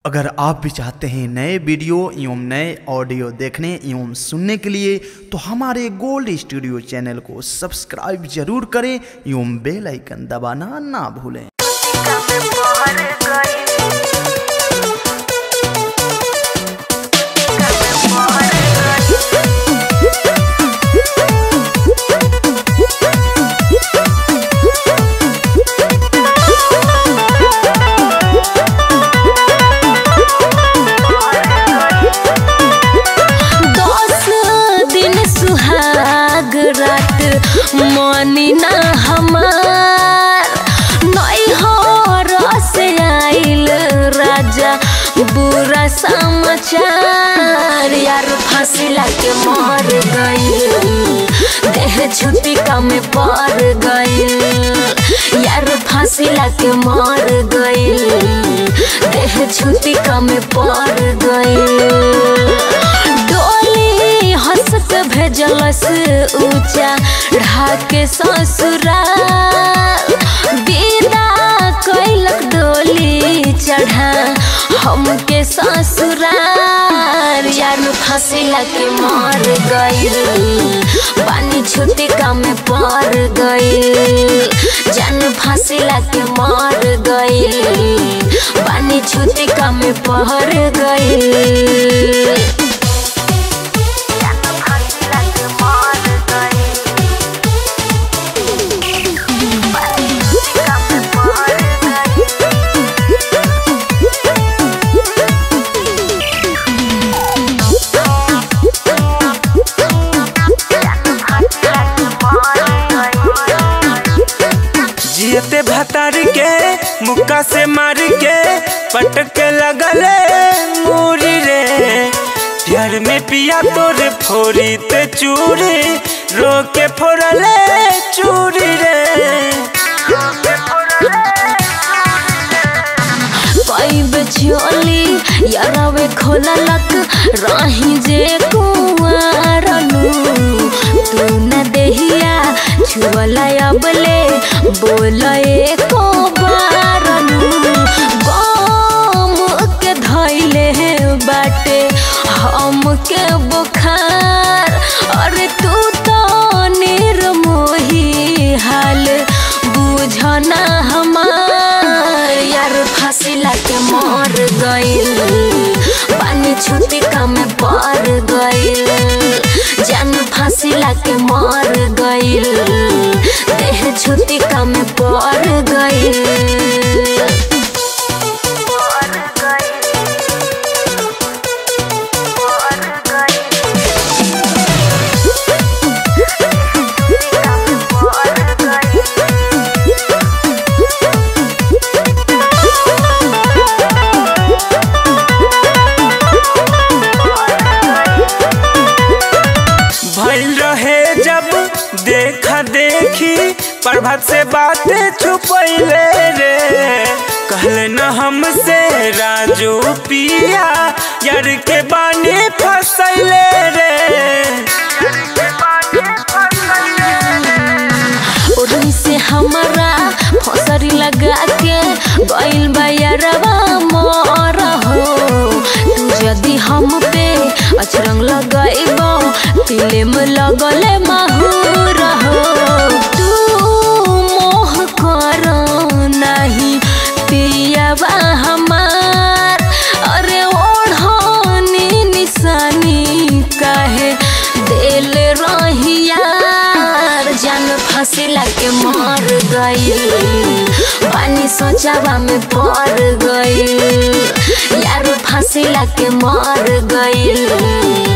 अगर आप भी चाहते हैं नए वीडियो एवं नए ऑडियो देखने एवं सुनने के लिए तो हमारे गोल्ड स्टूडियो चैनल को सब्सक्राइब जरूर करें एवं बेल आइकन दबाना ना भूलें दस दिन सुहाग रात मानी ना हमार नई हो रस आइल राजा बुरा समाचार यार फांसी लाके मर गई देह छुट्टी का में पड़ गई यार फांसी लाके मर गई देह छुट्टी का में पड़ गई डोली हंस के भेजलस ऊंचा ढाके ससुराल विदा कैलक डोली चढ़ा हमके ससुराल यार फांसी लाके मर गई पानी छुट्टी का में पड़ गई जान फांसी लाके मर गई पानी छुट्टी का में पड़ गई जियते भतार के मुक्का से मार के पटक लगले मूरी रे प्यार में पिया तोरे फोरी ते चूरी रो के फोड़ले चूरी रे पैब झोली यारवे खोललक रही जे कुआरनु तू न देहिया छुअला अबले बोले को बारनु गम के धैले बाटे हम के बुखार अरे तू तो निर्मोही हाल बुझना हमार यार फांसी लाके मर गइल पानी छुट्टी का में पड़ गइल जान फांसी लाके मर गइल देह छुट्टी का में पड़ गइल भइल रहे जब देखा देखी प्रभात से बातें छुपैले रे कहले न हमसे राजू पिया यार के बानी फसैले रे ओढ़नी से हमारा फसरी लगा के गइल बयरवा मोर हो तू यदि हम पे अचरंग लगाइब तिले में लगले माहूर हो तू मोह कर नहीं पियावा हमार अरे ओढ़नी निशानी काहे दिल रही यार जान फांसी लाके मर गई पानी सोचावा में पड़ गई यार फांसी लाके मर गई